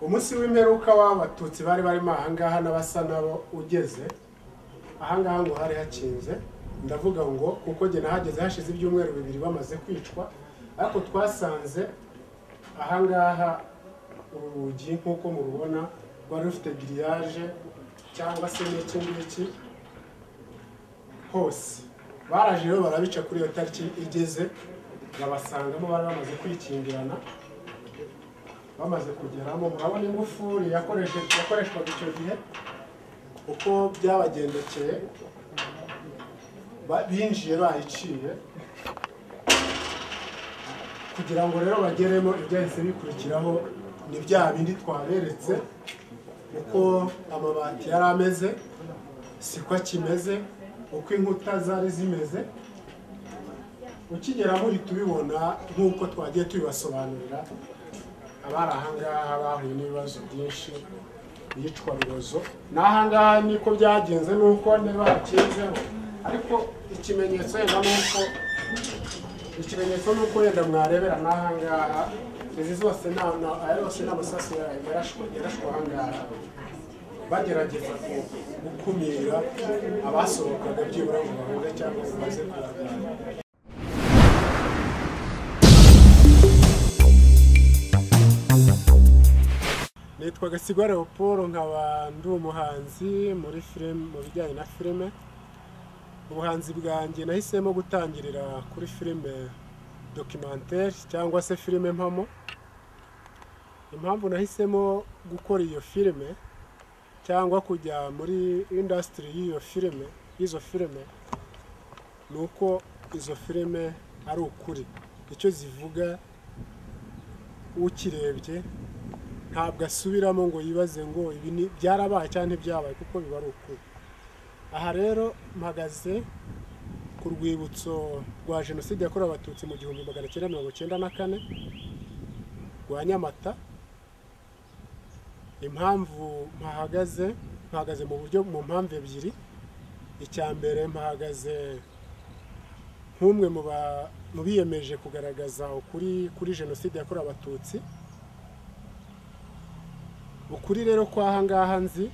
umunsi w'imperuka w'abatutsi bari barimo ahangaha n'abasa nabo ugeze ahangaha ngo hari hakinze ndavuga ngo kuko njye nahageze hashize ibyumweru bibiri bamaze kwicwa ariko twasanze ahangaha urugi nk'uko murubona rwari rufite giriyaje cyangwa se n'iki ngiki hose baraje rero barabica kuri iyo tariki igeze babasangamo bari bamaze kwikingirana bamaze kugeramo murabona ingufuri yakoreshe- yakoreshwaga icyo gihe uko byabagendekeye ba- binjiye bayiciye kugira ngo rero bageremo ibyahise bikurikiraho ni bya bindi twaberetse uko amabati yari ameze siko akimeze uko inkuta zari zimeze ukigera muri tubibona nk'uko twagiye tubibasobanurira abari ahangaha bahuye n'ibibazo byinshi iyicwa rubozo n'ahangaha niko byagenze nuko ntibakinzeho ariko ikimenyetso yenda nuko ikimenyetso nuko wenda mwarebera n'ahangaha izi zose nta nta- aya yose ni amasasu yarashwe yarashwe ahangaha bagerageza ku- gukumira abasohokaga byibura ngo bahunge cyangwa ngo baze kuragana nitwa gasigwa leopold nkaba ndi umuhanzi muri filime mu bijyanye na filime ubuhanzi bwanjye nahisemo gutangirira kuri filime dokimantere cyangwa se filime mpamo impamvu nahisemo gukora iyo filime cyangwa kujya muri indasitiri y'iyo filime y'izo filime ni uko izo filime ari ukuri icyo zivuga ukirebye ntabwo asubiramo ngo yibaze ngo ibi ni byarabaye cyangwa ntibyabaye kuko biba ari ukuri aha rero mpagaze ku rwibutso rwa jenoside yakorewe abatutsi mu gihumbi magana cyenda mirongo cyenda na kane rwa nyamata impamvu mpahagaze mpahagaze mu buryo mu mpamvu ebyiri icya mbere mpahagaze nk'umwe mu ba- mu biyemeje kugaragaza ukuri kuri jenoside yakorewe abatutsi ukuri rero kwa ngaha nzi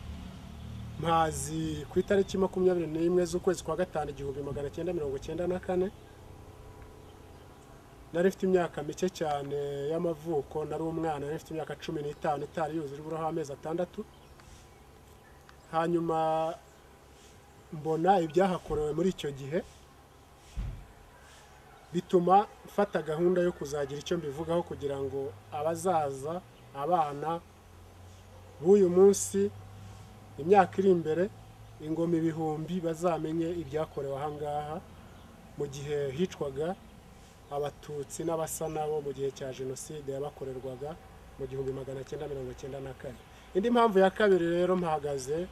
mpazi ku itariki makumyabiri n'imwe z'ukwezi kwa gatanu igihumbi magana cyenda mirongo cyenda na kane nari mfite imyaka mike cyane y'amavuko nari umwana nari mfite imyaka cumi n'itanu itari yuzura iburaho amezi atandatu hanyuma mbona ibyahakorewe muri icyo gihe bituma mfata gahunda yo kuzagira icyo mbivugaho kugira ngo abazaza abana b'uyu munsi imyaka iri imbere ingoma ibihumbi bazamenye ibyakorewe ahangaha mu gihe hicwaga abatutsi n'abasa nabo mu gihe cya jenoside yabakorerwaga mu gihumbi magana cyenda mirongo cyenda na kane indi mpamvu ya kabiri rero mpahagaze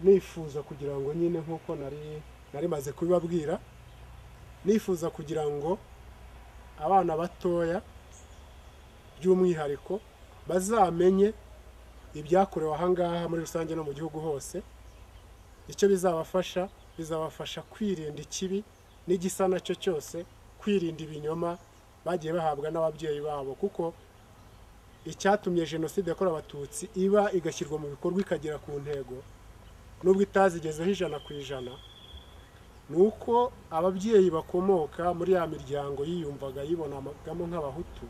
nifuza kugira ngo nyine nk'uko nari nari maze kubibabwira nifuza kugira ngo abana batoya by'umwihariko bazamenye ibyakorewe ahangaha muri rusange no mu gihugu hose icyo bizabafasha bizabafasha kwirinda ikibi n'igisa nacyo cyose kwirinda ibinyoma bagiye bahabwa n'ababyeyi babo kuko icyatumye jenoside yakorewe abatutsi iba igashyirwa mu bikorwa ikagera ku ntego nubwo itazigezeho ijana ku ijana ni uko ababyeyi bakomoka muri ya miryango yiyumvaga yibonagamo nk'abahutu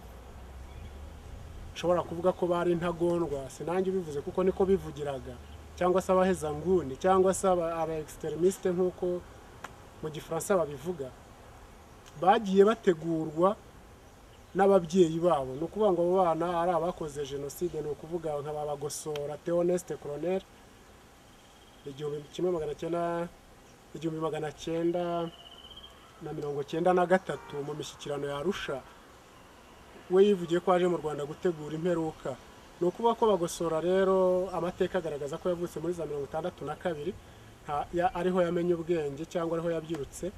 nshobora kuvuga ko bari intagondwa sinange bivuze kuko niko bivugiraga cyangwa se abahezanguni cyangwa se aba aba extremistes nk'uko mu gifaransa babivuga bagiye bategurwa n'ababyeyi babo ni ukuvuga ngo abo bana ari abakoze jenoside ni ukuvuga nka ba bagosora theoneste colonel igihumbi kimwe magana cyenda igihumbi magana cyenda na mirongo cyenda na gatatu mu mishyikirano ya arusha we yivugiye ko aje mu rwanda gutegura imperuka ni ukuvuga ko bagosora rero amateka agaragaza ko yavutse muri za mirongo itandatu na kabiri nta- ya- ariho yamenye ubwenge cyangwa ariho yabyirutse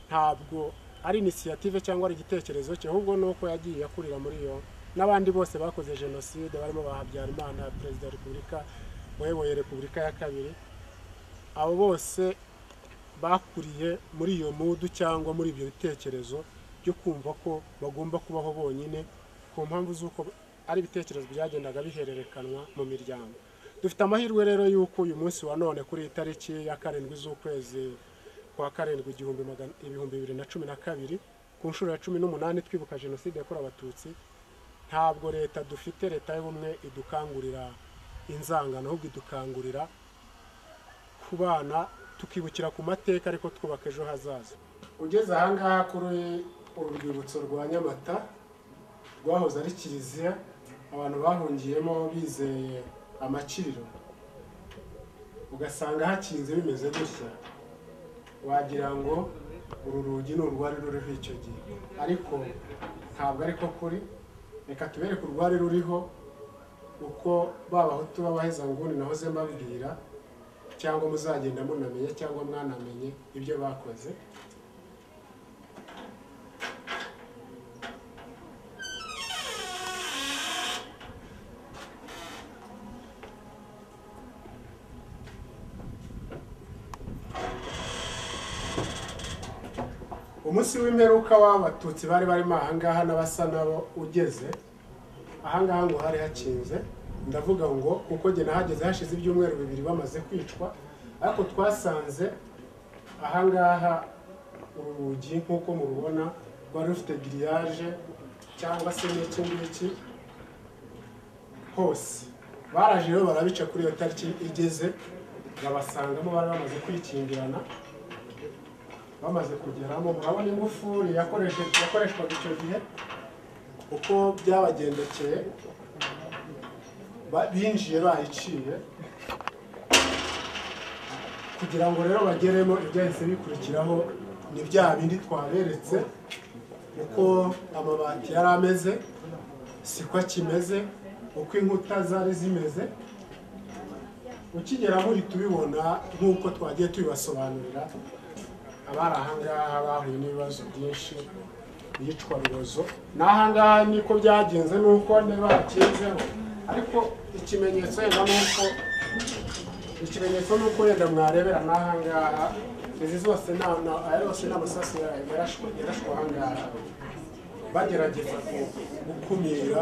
ntabwo ari inisiyative cyangwa ari igitekerezo cye ahubwo ni uko yagiye akurira muri yo n'abandi bose bakoze jenoside barimo ba habyarimana perezida wa repubulika wayoboye repubulika ya kabiri abo bose bakuriye muri iyo mudu cyangwa muri ibyo bitekerezo byo kumva ko bagomba kubaho bonyine ku mpamvu z'uko ari ibitekerezo byagendaga bihererekanwa mu miryango dufite amahirwe rero y'uko uyu munsi wa none kuri iyi tariki ya karindwi z'ukwezi kwa karindwi igihumbi magana ibihumbi bibiri na cumi na kabiri ku nshuro ya cumi n'umunani twibuka jenoside yakorewe abatutsi ntabwo leta dufite leta y'ubumwe idukangurira inzangano ahubwo idukangurira kubana tukibukira ku mateka ariko twubaka ejo hazaza ugeze ahangaha kuri uru rwibutso rwa nyamata rwahoze ari kiliziya abantu bahungiyemo bizeye amaciro ugasanga hakinze bimeze gutya wagira ngo uru rugi ni urwari ruriho icyo gihe ariko ntabwo ariko kuri reka tubereke urwari ruriho uko babahutu b'abahezanguni nahoze mbabwira cyangwa muzagenda munamenye cyangwa mwanamenye ibyo bakoze umunsi w'imperuka w'abatutsi bari barimo ahangaha n'abasa nabo ugeze ahangaha ngo hari hakinze ndavuga ngo kuko njye nahageze hashize ibyumweru bibiri bamaze kwicwa ariko twasanze ahangaha uru rugi nk'uko murubona rwari rufite giriyaje cyangwa se n'iki ngiki hose baraje rero barabica kuri iyo tariki igeze babasangamo bari bamaze kwikingirana bamaze kugeramo murabona ingufuri yakoresheje- yakoreshwaga icyo gihe uko byabagendekeye ba- binjiye bayiciye kugira ngo rero bageremo ibyahise bikurikiraho ni bya bindi twaberetse uko amabati yari ameze siko akimeze uko inkuta zari zimeze ukigera muri tubibona nk'uko twagiye tubibasobanurira abari ahangaha bahuye n'ibibazo byinshi bicwa rubozo n'ahangaha niko byagenze nuko niba hakinzeho ariko ikimenyetso yenda nuko ikimenyetso nuko yenda mwarebera n'ahangaha izi zose ni ama- aya yose ni amasasu ya- yarashwe yarashwe ahangaha bagerageza ku- gukumira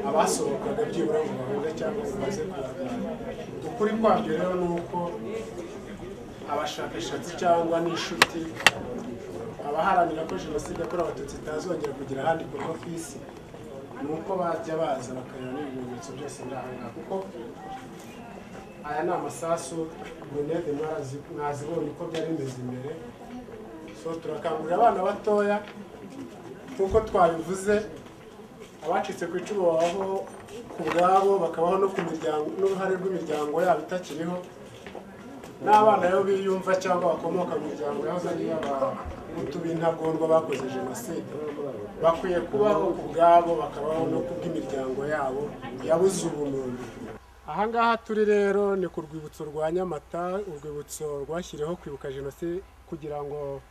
abasohokaga byibura ngo bahunge cyangwa ngo baze kuragana ukuri kwabyo rero ni uko abashakashatsi cyangwa n'inshuti abaharanira ko jenoside yakorewe abatutsi itazongera kugira ahandi ikorwa ku isi ni uko bajya baza bakareba n'ibimenyetso byose biri aha ngaha kuko aya ni amasasu grenade mwarazi- mwazibonye uko byari bimeze imbere so turakangurira abana batoya nk'uko twabivuze abacitse ku icumu babaho ku bwabo bakabaho no ku miryango n'uruhare rw'imiryango yabo itakiriho n'abana rero biyumva cyangwa bakomoka mu miryango yahoze ari iy'abahutu b'intagondwa bakoze jenoside bakwiye kubaho ku bwabo bakabaho no ku bw'imiryango yabo yabuze ubumuntu ahangaha turi rero ni ku rwibutso rwa nyamata urwibutso rwashyiriweho kwibuka jenoside kugira ngo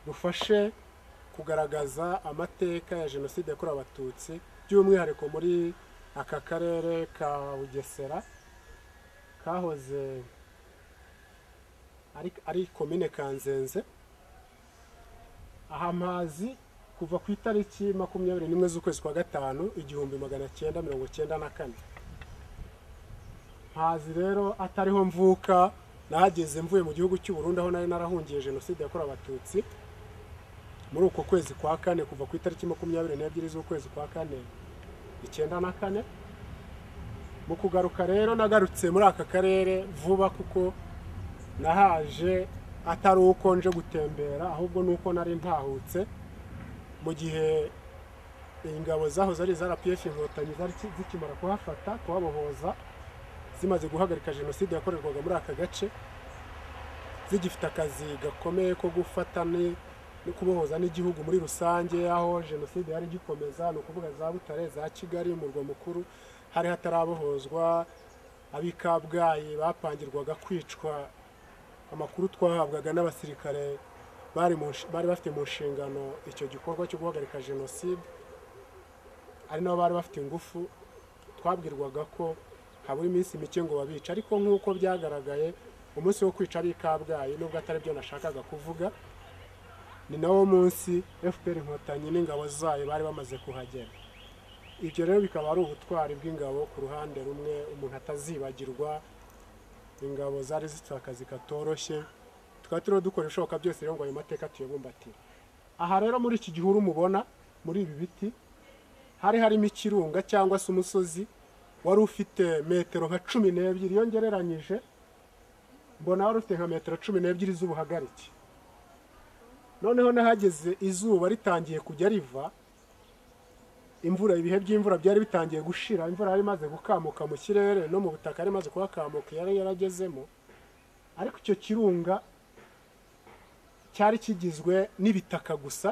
rufashe kugaragaza amateka ya jenoside yakorewe abatutsi by'umwihariko muri aka karere ka bugesera kahoze ari- ari komine kanzenze aha amazi kuva ku itariki makumyabiri n'imwe z'ukwezi kwa gatanu igihumbi magana cyenda mirongo cyenda na kane ntazi rero atariho mvuka nahageze mvuye mu gihugu cy'u Burundi aho nari narahungiye jenoside yakorewe abatutsi muri uko kwezi kwa kane kuva ku itariki makumyabiri n'ebyiri z'ukwezi kwa kane icyenda na kane mu kugaruka rero nagarutse muri aka karere vuba kuko nahaje atari uko nje gutembera ahubwo ni uko nari ntahutse mu gihe ingabo zahoze ari iza rpf inkotanyi zari ki- zikimara kuhafata kuhabohoza zimaze guhagarika jenoside yakorerwaga muri aka gace zigifite akazi gakomeye ko gufata ni no kubohoza n'igihugu muri rusange aho jenoside yari igikomeza ni ukuvuga za butare za kigali umurwa mukuru hari hatarabohozwa ab'i kabgayi bapangirwaga kwicwa amakuru twahabwaga n'abasirikare bari mu nsh- bari bafite mu nshingano icyo gikorwa cyo guhagarika jenoside ari nabo bari bafite ingufu twabwirwaga ko habura iminsi mike ngo babice ariko nk'uko byagaragaye umunsi wo kwica ab'i kabgayi nubwo atari byo nashakaga kuvuga ni nawo munsi fpr inkotanyi n'ingabo zayo bari bamaze kuhagera ibyo rero bikaba ari ubutwari bw'ingabo ku ruhande rumwe umuntu atazibagirwa ingabo zari zifite akazi katoroshye tukaba turiho dukora ibishoboka byose rero ngo ayo mateka tuyabumbatire aha rero muri iki gihuru mubona muri ibi biti hari harimo ikirunga cyangwa se umusozi wari ufite metero nka cumi n'ebyiri iyo ngereranyije mbona wari ufite nka metero cumi n'ebyiri z'ubuhagarike noneho n'ahageze izuba ritangiye kujya riva imvura ibihe by'imvura byari bitangiye gushira imvura yari imaze gukamuka mu kirere no mu butaka yari imaze kuhakamuka yari yaragezemo ariko icyo kirunga cyari kigizwe n'ibitaka gusa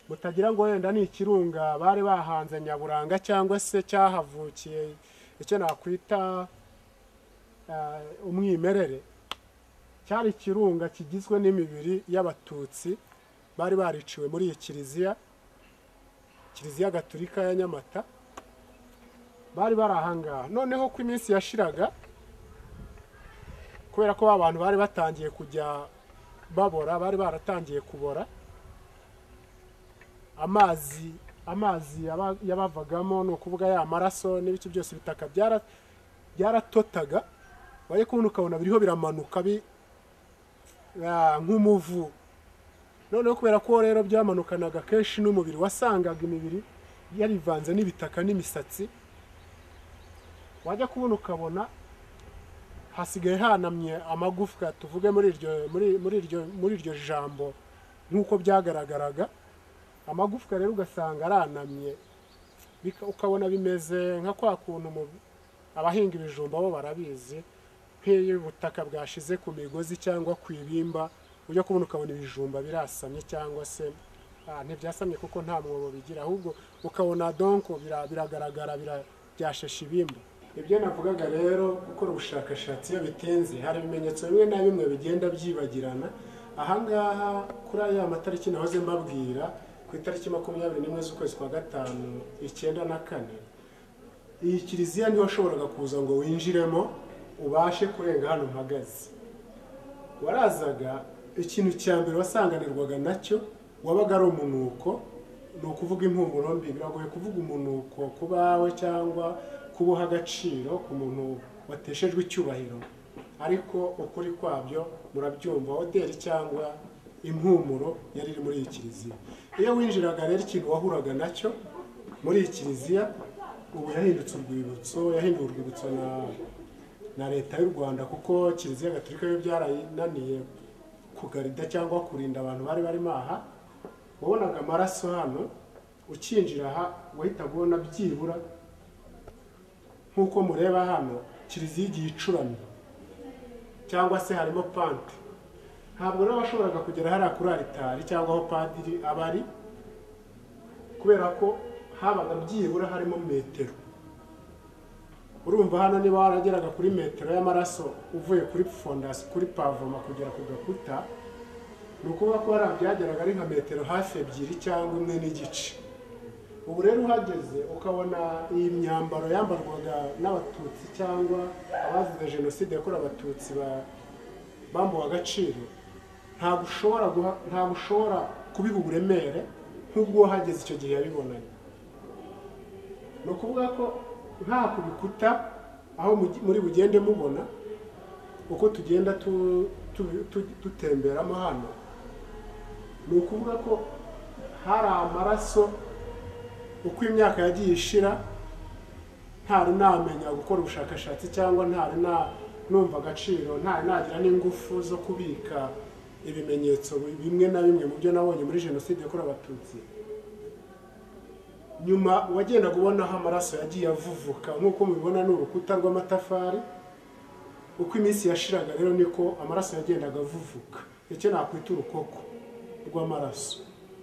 mutagira ngo wenda ni ikirunga bari bahanze nyaburanga cyangwa se cyahavukiye icyo nakwita eh, umwimerere cyari ikirunga kigizwe n'imibiri y'abatutsi bari bariciwe muri iyi kiliziya kiliziya gatulika ya nyamata bari bari ahangaha noneho ko iminsi yashiraga kubera ko ba bantu bari batangiye kujya babora bari baratangiye kubora amazi amazi yaba- yabavagamo ni ukuvuga ya maraso n'ibice byose bitaka byara- byaratotaga wari kubona ukabona biriho biramanuka bi- ah, nk'umuvu noneho kubera ko rero byamanukanaga kenshi n'umubiri wasangaga imibiri yarivanze n'ibitaka n'imisatsi wajya kubona ukabona hasigaye hanamye amagufwa tuvuge muri iryo muri muri iryo muri iryo jambo nk'uko byagaragaraga amagufwa rero ugasanga aranamye bika- ukabona bimeze nka kwa kuntu mu- abahinga ibijumba bo barabizi nk'iyo ubutaka bwashize ku migozi cyangwa ku ibimba ujya kubona ukabona ibijumba birasamye cyangwa se ah, ntibyasamye kuko nta mwobo bigira ahubwo ukabona donko bira- biragaragara bira- byashashe ibimba ibyo navugaga rero gukora ubushakashatsi iyo bitinze hari ibimenyetso bimwe na bimwe bigenda byibagirana ahangaha kuri aya matariki nahoze mbabwira ku itariki makumyabiri n'imwe z'ukwezi kwa gatanu icyenda na kane iyi kiliziya niho washoboraga kuza ngo winjiremo ubashe kurenga hano mpagaze warazaga ikintu cya mbere wasanganirwaga nacyo wabaga ari umunuko ni ukuvuga impumuro mbi biragoye kuvuga umunuko ku bawe cyangwa kuba uha agaciro ku muntu wateshejwe icyubahiro ariko ukuri kwabyo murabyumva hoteli cyangwa impumuro yari iri muri iyi kiliziya iyo winjiraga rero ikintu wahuraga nacyo muri iyi kiliziya ubu yahindutse urwibutso yahinduye urwibutso na na leta y'u rwanda kuko kiliziya gatolika yo byarayinaniye kugarida cyangwa kurinda abantu bari barimo aha wabonaga amaraso hano ukinjira aha wahitaga ubona byibura nk'uko mureba hano kiliziya igiye icuramye cyangwa se harimo pante ntabwo rero washoboraga kugera hariya kuri aritari cyangwa aho padiri aba ari kubera ko habaga byibura harimo metero urumva hano niba warageraga kuri metero y'amaraso uvuye kuri fondasi kuri pavoma kugera ku gakuta ni ukuvuga ko hariya byageraga ari nka metero hafi ebyiri cyangwa imwe n'igice ubu rero uhageze ukabona iyi myambaro yambarwaga n'abatutsi cyangwa abazize jenoside yakorewe abatutsi ba- bambuwe agaciro ntabwo ushobora guha- ntabwo ushobora kubiha uburemere nk'ubwo wahageze icyo gihe yabibonanye ni ukuvuga ko nta ku bikuta aho mugi- muri bugende mubona uko tugenda tu- tu- tu- dutemberamo hano ni ukuvuga ko hari amaraso uko imyaka yagiye ishira ntari namenya gukora ubushakashatsi cyangwa ntari na numva agaciro ntari nagira n'ingufu zo kubika ibimenyetso bimwe na bimwe mu byo nabonye muri jenoside yakorewe abatutsi nyuma wagendaga ubonaho amaraso yagiye avuvuka nk'uko mubibona ni urukuta rw'amatafari uko iminsi yashiraga rero niko amaraso yagendaga avuvuka icyo nakwita urukoko rw'amaraso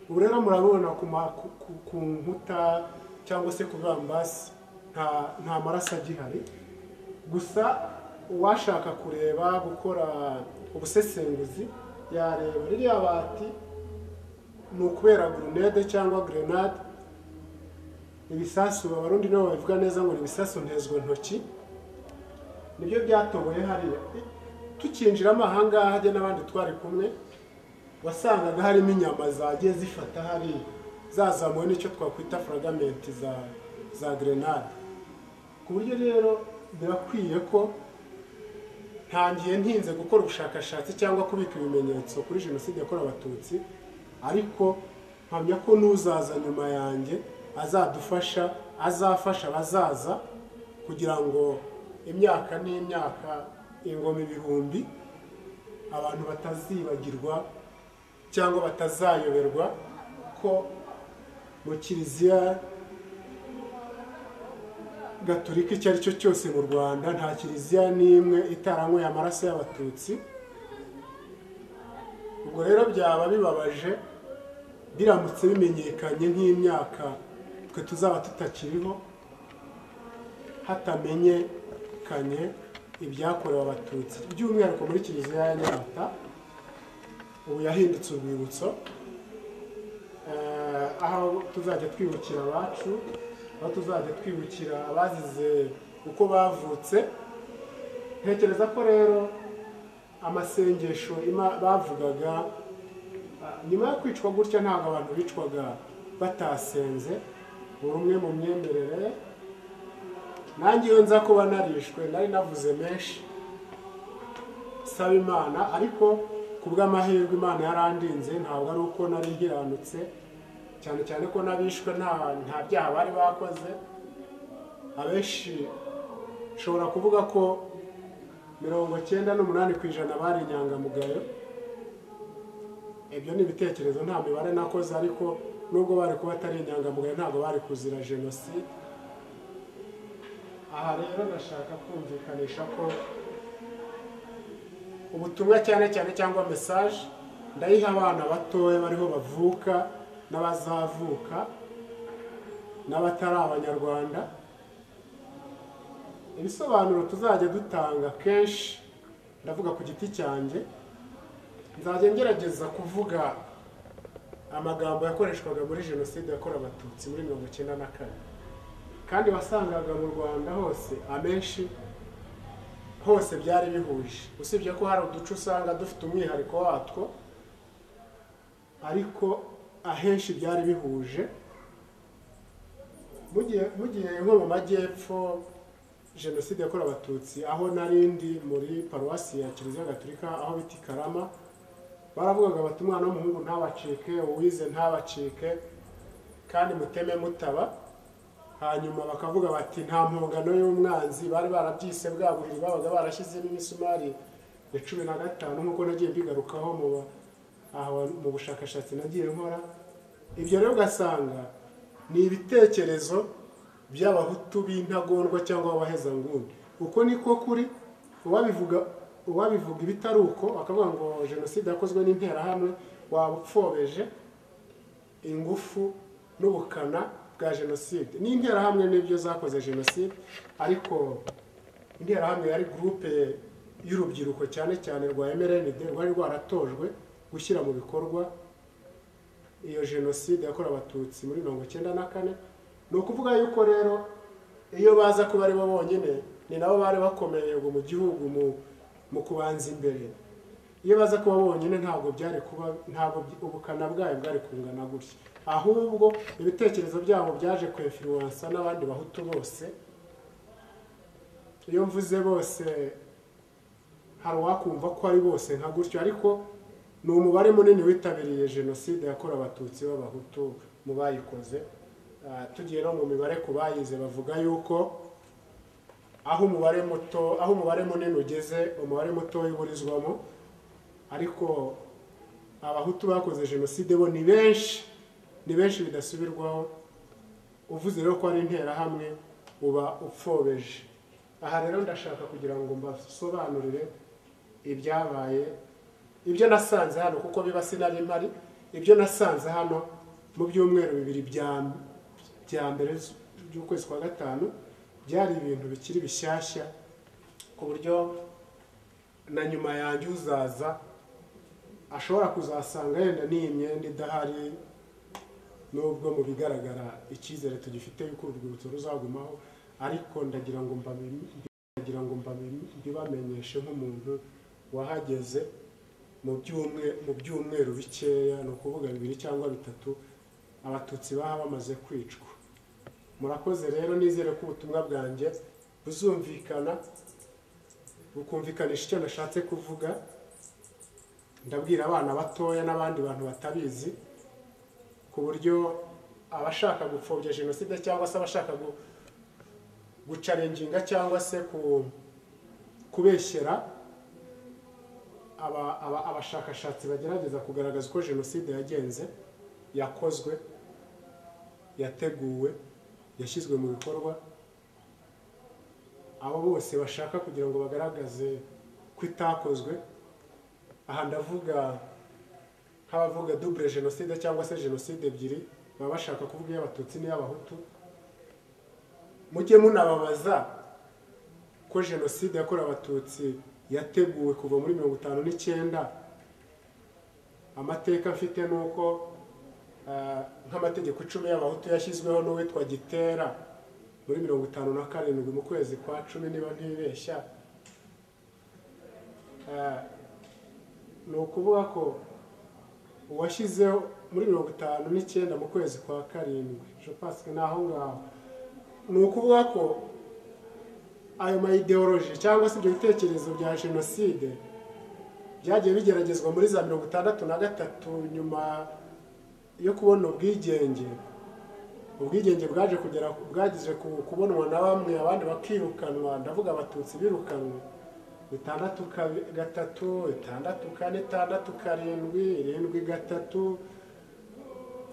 ubu rero murabibona ku, ma- ku- ku- ku nkuta cyangwa se ku bibambasi nta, nta maraso agihari gusa uwashaka kureba gukora ubusesenguzi yareba ririya bati ni ukubera grenade cyangwa grenade ibisasu abarundi nibo babivuga neza ngo ni ibisasu ntezwantoki nibyo byatoboye hariya tukinjiramo ahangaha hajya n'abandi twari kumwe wasangaga harimo inyama zagiye zifata hari zazamuwe n'icyo twakwita furagamenti za za gerenade ku buryo rero birakwiye ko ntangiye ntinze gukora ubushakashatsi cyangwa kubika ibimenyetso kuri jenoside yakorewe abatutsi ariko mpamya ko n'uzaza nyuma yanjye azadufasha azafasha abazaza kugira ngo imyaka n'imyaka ingoma ibihumbi abantu batazibagirwa cyangwa batazayoberwa ko mu kiliziya gaturika icyo ari cyo cyose mu rwanda nta kiliziya n'imwe itaranyweye amaraso y'abatutsi ubwo rero byaba bibabaje biramutse bimenyekanye nk'imyaka twe tuzaba tutakiriho hatamenyekanye ibyakorewe abatutsi by'umwihariko muri kiliziya ya nyamata ubu yahindutse urwibutso aho tuzajya twibukira abacu aho tuzajya twibukira abazize uko bavutse ntekereza ko rero amasengesho bavugaga nyuma yo kwicwa gutya ntabwo abantu bicwaga batasenze buri umwe mu myemerere nanjye iyo nza kuba narishwe nari navuze menshi saba imana ariko ku bw'amahirwe imana yarandinze ntabwo ari uko nari nkiranutse cyane cyane ko n'abishwe nta byaha bari bakoze abenshi nshobora kuvuga ko mirongo cyenda n'umunani ku ijana bari inyangamugayo ibyo ni ibitekerezo nta mibare nakoze ariko nubwo bari kuba atari inyangamugayo ntabwo bari kuzira jenoside aha rero ndashaka kumvikanisha ko ubutumwa cyane cyane cyangwa mesaje ndayiha abana batoya bariho bavuka n'abazavuka n'abatari abanyarwanda ibisobanuro tuzajya dutanga kenshi ndavuga ku giti cyanjye nzajya ngerageza kuvuga amagambo yakoreshwaga muri jenoside yakorewe abatutsi muri mirongo icyenda na kane kandi wasangaga mu rwanda hose amenshi hose byari bihuje usibye ko hari uduce usanga dufite umwihariko watwo ariko ahenshi byari bihuje mu gihe nko mu majyepfo jenoside yakorewe abatutsi aho narindi muri paruwasi ya kiliziya gaturika aho bita i karama baravugaga bati umwana w'umuhungu ntabacike uwize ntabacike kandi muteme mutaba hanyuma bakavuga bati nta mpongano y'umwanzi bari barabyise bwa buriri babaga barashyizemo imisumari ya cumi na gatanu nk'uko nagiye mbigarukaho mu bushakashatsi nagiye nkora ibyo rero ugasanga ni ibitekerezo by'abahutu b'intagondwa cyangwa abahezanguni uko niko kuri uwabivuga uwabivuga ibitari uko bakavuga ngo jenoside yakozwe n'interahamwe waba upfobeje ingufu n'ubukana bwa jenoside n'interahamwe n'ibyo zakoze jenoside ariko interahamwe yari gurupe y'urubyiruko cyane cyane rwa emerenide rwari rwaratojwe gushyira mu bikorwa iyo jenoside yakorewe abatutsi muri mirongo icyenda na kane ni ukuvuga yuko rero iyo baza kuba ari bo bonyine ni nabo bari bakomeye mu gihugu mu kubanza imbere iyo baza kuba bonyine ntabwo byari kuba ntabwo ubukana bwayo bwari kungana gutya ahubwo ibitekerezo byabo byaje kwefiruwansa n'abandi bahutu bose iyo mvuze bose hari uwakumva ko ari bose nka gutyo ariko ni umubare munini witabiriye jenoside yakorewe abatutsi b'abahutu mu bayikoze tugiye no mu mibare ku bayize bavuga yuko aho umubare muto aho umubare munini ugeze umubare muto uburizwamo ariko abahutu bakoze jenoside bo ni benshi ni benshi bidasubirwaho uvuze rero ko ari interahamwe uba upfobeje aha rero ndashaka kugira ngo mbasobanurire ibyabaye ibyo nasanze hano kuko biba sinari mpari ibyo nasanze hano mu byumweru bibiri bya mbere by'ukwezi kwa gatanu byari ibintu bikiri bishyashya ku buryo na nyuma yanjye uzaza ashobora kuzasanga yenda n'iyi myenda idahari nubwo mu bigaragara icyizere tugifite yuko urwibutso ruzagumaho ariko ndagira ngo mbabimenyeshe nk'umuntu wahageze mu byumwe- mu byumweru bikeya ni ukuvuga bibiri cyangwa bitatu abatutsi baba bamaze kwicwa murakoze rero nizere ko ubutumwa bwanjye buzumvikana bukumvikanisha icyo nashatse kuvuga ndabwira abana batoya n'abandi bantu batabizi ku buryo abashaka gupfobya jenoside cyangwa se abashaka gu- gucarenginga cyangwa se ku- kubeshyera aba- aba- abashakashatsi bagerageza kugaragaza uko jenoside yagenze yakozwe yateguwe yashyizwe mu bikorwa abo bose bashaka kugira ngo bagaragaze ko itakozwe aha ndavuga nk'abavuga dubure jenoside cyangwa se jenoside ebyiri baba bashaka kuvuga iy'abatutsi n'iy'abahutu mujye munababaza ko jenoside yakorewe abatutsi yateguwe kuva muri mirongo itanu n'icyenda amateka mfite ni uko eh, nk'amategeko icumi y'abahutu yashyizweho n'uwitwa gitera muri mirongo itanu na karindwi mu kwezi kwa cumi niba ntibeshya Eh, ni ukuvuga ko uwashyizeho muri mirongo itanu n'icyenda mu kwezi kwa karindwi je pense que ni aho ngaho ni ukuvuga ko ayo ma ideology cyangwa se ibyo bitekerezo bya jenoside byagiye bigeragezwa muri za mirongo itandatu na gatatu nyuma yo kubona ubwigenge ubwigenge bwaje kugera bwagize ku- kubonwa na bamwe abandi bakirukanwa ndavuga abatutsi birukanwe bitandatu kabi- gatatu itandatu kane itandatu karindwi irindwi gatatu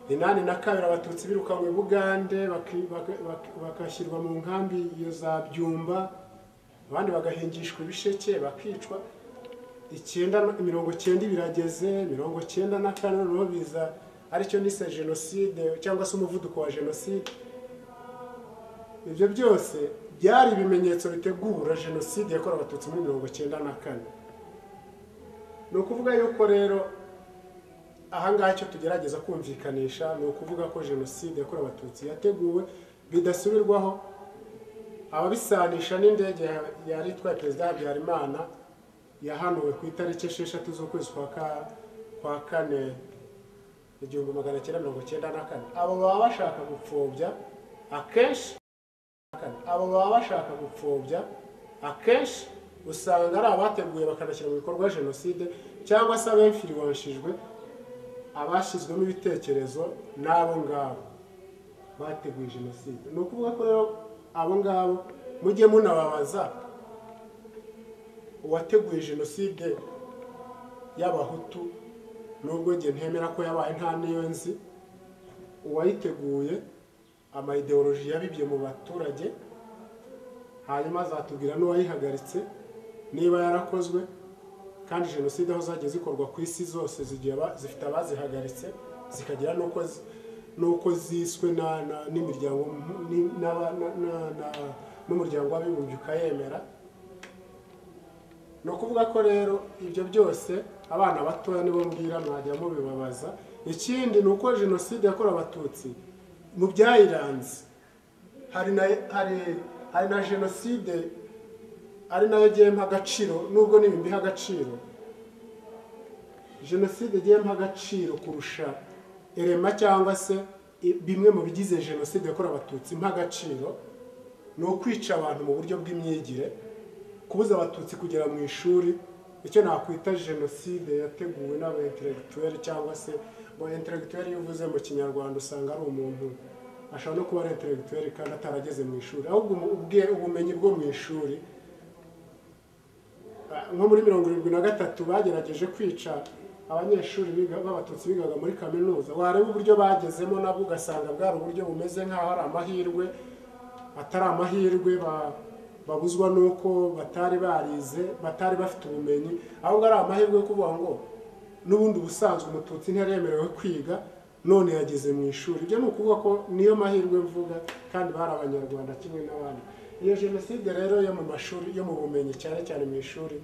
inani na kabiri abatutsi birukanwe bugande baki- baka- baka- bagashyirwa mu nkambi iyo za byumba abandi bagahingishwa ibisheke bakicwa icyenda na- mirongo cyenda ibirageze mirongo cyenda na kane noneho biza aricyo nise jenoside cyangwa se umuvuduko wa jenoside ibyo byose byari ibimenyetso bitegura jenoside yakorewe abatutsi muri mirongo cyenda na kane ni ukuvuga yuko rero ahangaha icyo tugerageza kumvikanisha ni ukuvuga ko jenoside yakorewe abatutsi yateguwe bidasubirwaho ababisanisha n'indege ya- yari itwaye perezida habyarimana yahanuwe ku itariki esheshatu z'ukwezi kwa ka- kwa kane igihumbi magana cyenda mirongo cyenda na kane abo baba bashaka gupfobya akenshi kane. abo baba bashaka gupfobya akenshi usanga ari abateguye bakanashyira mu bikorwa jenoside cyangwa se abemfiriwanshijwe abashyizwemo ibitekerezo n'abo ngabo bateguye jenoside ni ukuvuga ko rero abo ngabo mujye munababaza uwateguye jenoside y'abahutu nubwo njye ntemera ko yabaye nta n'iyo nzi uwayiteguye amayideoloji yabibye mu baturage hanyuma azatubwira n'uwayihagaritse niba yarakozwe kandi jenoside aho zagiye zikorwa ku isi zose zigiye aba- zifite abazihagaritse zikagira n'uko zi- n'uko ziswe na- na- n'imiryango mpu- ni- n'aba- na- na- na- n'umuryango w'abibumbye ukayemera ni ukuvuga ko rero ibyo byose abana batoya nibo mbwira mwajya mubibabaza ikindi ni uko jenoside yakorewe abatutsi mu byayiranze hari na hari- hari na jenoside ari nayo agiye mpa agaciro nubwo n'ibi mbiha agaciro jenoside agiye mpa agaciro kurusha erema cyangwa se i- bimwe mu bigize jenoside yakorewe abatutsi mpa agaciro ni ukwica abantu mu buryo bw'imyigire kubuza abatutsi kugera mu ishuri icyo nakwita jenoside yateguwe n'aba intellectuel cyangwa se bo intellectuel iyo uvuze mu kinyarwanda usanga ari umuntu ashobora no kuba ari intellectuel kandi atarageze mu ishuri ahubwo umu- ubwe- ubumenyi bwo mu ishuri Ah, nko muri mirongo irindwi na gatatu bagerageje kwica abanyeshuri biga- b'abatutsi bigaga muri kaminuza wareba uburyo bagezemo nabwo ugasanga bwari uburyo bumeze nk'aho ari amahirwe atari amahirwe ba- babuzwa nuko batari barize batari bafite ubumenyi ahubwo ari amahirwe yo kuvuga ngo n'ubundi ubusanzwe umututsi ntiyaremerewe kwiga none yageze mu ishuri ibyo ni ukuvuga ko niyo mahirwe mvuga kandi bari abanyarwanda kimwe n'abandi iyo jenoside rero yo mu mashuri yo mu bumenyi cyane cyane mu ishuri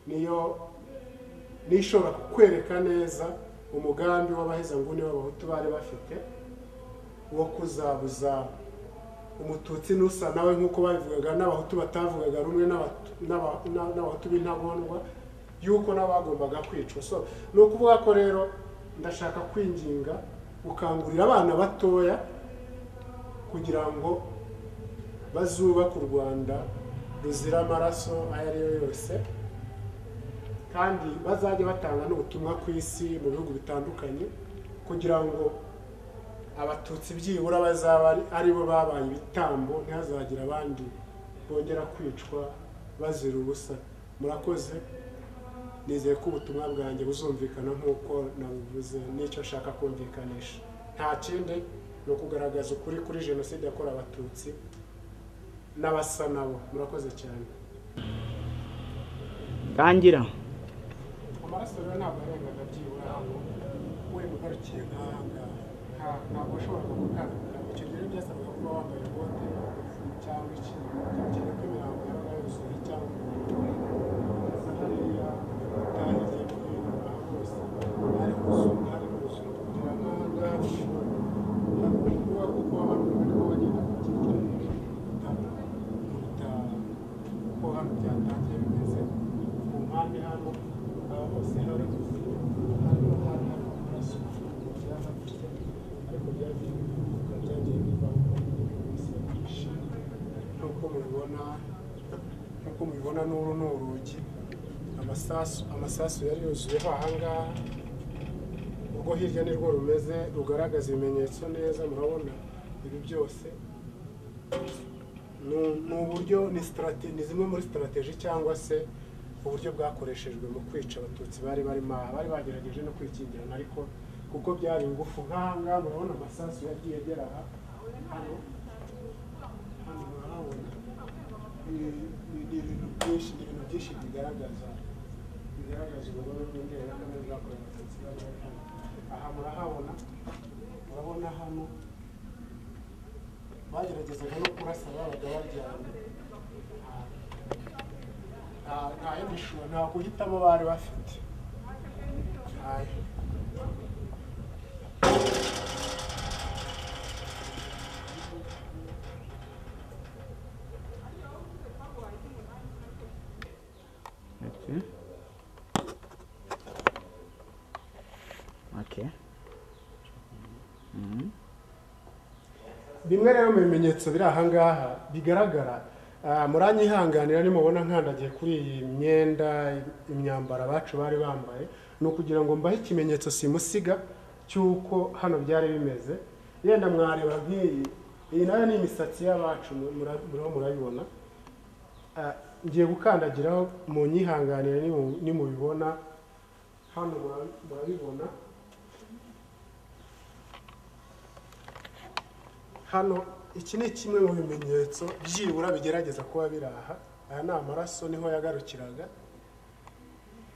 niyo niyo ishobora kwereka neza umugambi w'abahezanguni b'abahutu bari bafite wo kuzabuza umututsi n'usa nawe nk'uko babivugaga n'abahutu batavugaga rumwe n'Abat- n'Aba- n'abahutu b'intagondwa y'uko n'abagombaga kwicwa so ni ukuvuga ko rero ndashaka kwinginga gukangurira abana batoya kugira ngo bazubake u rwanda ruzira amaraso ayo ari yo yose kandi bazajye batanga n'ubutumwa ku isi mu bihugu bitandukanye kugira ngo abatutsi byibura bazaba ari- ari bo babaye ibitambo ntihazagire abandi bongera kwicwa bazira ubusa murakoze nizeye ko ubutumwa bwanjye buzumvikana nk'uko nabuvuze n'icyo nshaka kumvikanisha nta kindi ni ukugaragaza ukuri kuri jenoside yakorewe abatutsi n'abasa nabo murakoze cyane tangira amaraso rero ntabwo yarengaga byibura hano uri gukarukiye nk'ahangaha ntabwo washoboraga gutandukana icyo gihe rero byasabaga kuba wambaye bote cyangwa iki cyane ko imirambo yabaga yuzuye cyangwa gusa hariya hari igihe hino aha hose hari kuzunga hari kuzunga kugira ngo ahangaha bishobora kuba kuko abantu bari kubagenda ku giti gutanga kuko hano byatangiye bimeze ku mpande hano aha hose hari hano hari amaraso yarafite ariko byagiye bivuga byagiye bivaho bisabisha nk'uko mubibona nk'uko mubibona n'uru ni urugi amasasu amasasu yari yuzuyeho aha ngaha urwo hirya nirwo rumeze rugaragaza ibimenyetso neza murabona ibi byose ni ni uburyo ni sitarateji ni zimwe muri sitarateji cyangwa se uburyo bwakoreshejwe mu kwica abatutsi bari barimo aha bari bagerageje no kwikingirana ariko kuko byari ingufu nk'aha ngaha murabona amasasu yagiye agera aha hano hano murahabona ni ni- ni ibintu byinshi ni ibintu byinshi bigaragaza bigaragaza ubugome bw'indengakamere bwakorewe abatutsi bari bari hano aha murahabona murabona hano bageragezaga no kurasa babaga baryamye nta- nta yindi shusho nta guhitamo bari bafite Ayo. Okay. Okay. Mhm. bimwe rero mu bimenyetso biri ahangaha bigaragara ah, muranyihanganira nimubona nkandagiye kuri iyi myenda imyambaro abacu bari bambaye ni ukugira ngo mbahe ikimenyetso simusiga cy'uko hano byari bimeze yenda mwareba nk'iyi iyi nayo ni imisatsi y'abacu mu- mura- muriho murayibona Ah, ngiye gukandagiraho mu nyihanganire nimu- nimubibona hano mura- murabibona hano iki ni kimwe mu bimenyetso byibura bigerageza kuba biri aha aya ni amaraso niho yagarukiraga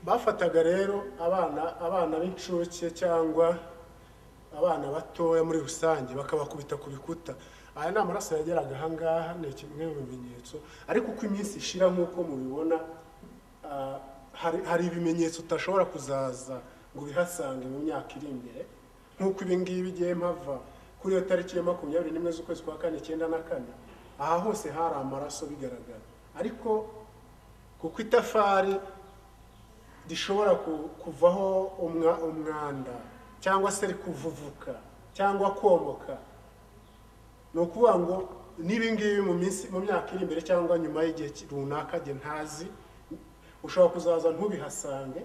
bafataga rero abana abana b'incuke cyangwa abana batoya muri rusange bakabakubita ku bikuta aya ni amaraso yageraga ahangaha ni kimwe mu bimenyetso ariko uko iminsi ishira nk'uko mubibona ah, hari, hari ibimenyetso utashobora kuzaza ngo ubihasange mu myaka iri imbere nk'uko ibi ngibi igihe mpava kuri iyo tariki ya makumyabiri n'imwe z'ukwezi kwa kane icyenda na kane aha hose hari amaraso bigaragara ariko kuko itafari rishobora ku- kuvaho umwa- umwanda cyangwa se rikuvuvuka cyangwa komoka ni ukuvuga ngo n'ibingibi mu minsi mu myaka iri imbere cyangwa nyuma y'igihe ki- runaka jye ntazi ushobora kuzaza ntubihasange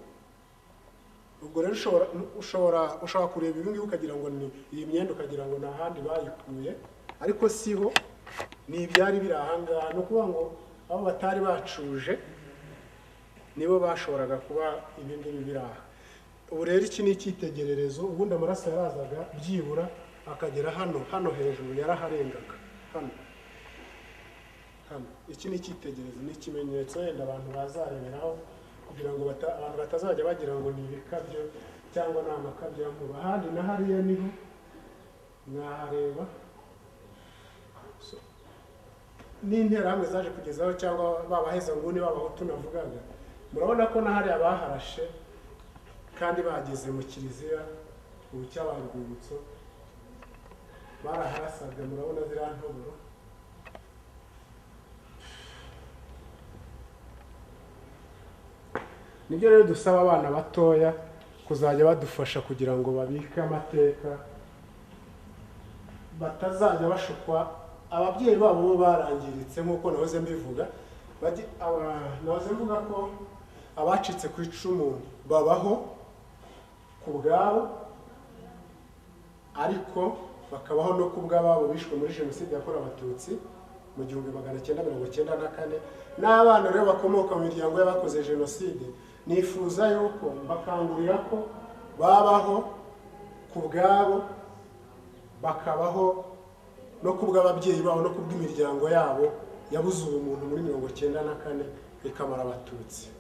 ubwo rero ushobora ushobora ushobora kureba ibi ngibi ukagira ngo ni iyi myenda ukagira ngo ni ahandi bayikuye ariko siho ni ibyari biri aha ngaha ni ukuvuga ngo abo batari bacuje nibo bashoboraga kuba ibindi biri aha ubu rero iki ni icyitegererezo ubundi amaraso yarazaga byibura akagera hano hano hejuru yaraharengaga hano hano iki ni icyitegererezo ni ikimenyetso wenda abantu bazareberaho kugira ngo bata- abantu batazajya bagira ngo ni ibikabyo cyangwa ni amakabyo y'amakuba ahandi na hariya niho mwahareba So, n'interahamwe zaje kugezaho cyangwa babaheza nguni babahutu navugaga murabona ko na hariya baharashe kandi bageze mu kiliziya ubu cyabaye urwibutso baraharasaga murabona ziriya ntoboro nibyo rero dusaba abana batoya kuzajya badufasha kugira ngo babike amateka batazajya bashukwa ababyeyi babo bo barangiritse nk'uko nahoze mbivuga bajye- aba- nahoze mvuga ko abacitse ku icumu babaho ku bwabo ariko bakabaho no ku bw'ababo bishwe muri jenoside yakorewe abatutsi mu gihumbi magana cyenda mirongo cyenda na kane n'abana rero bakomoka mu miryango y'abakoze jenoside nifuza yuko mbakangurira ko babaho ku bwabo bakabaho no ku bw'ababyeyi babo no ku bw'imiryango yabo yabuze ubumuntu muri mirongo cyenda na kane ikamara abatutsi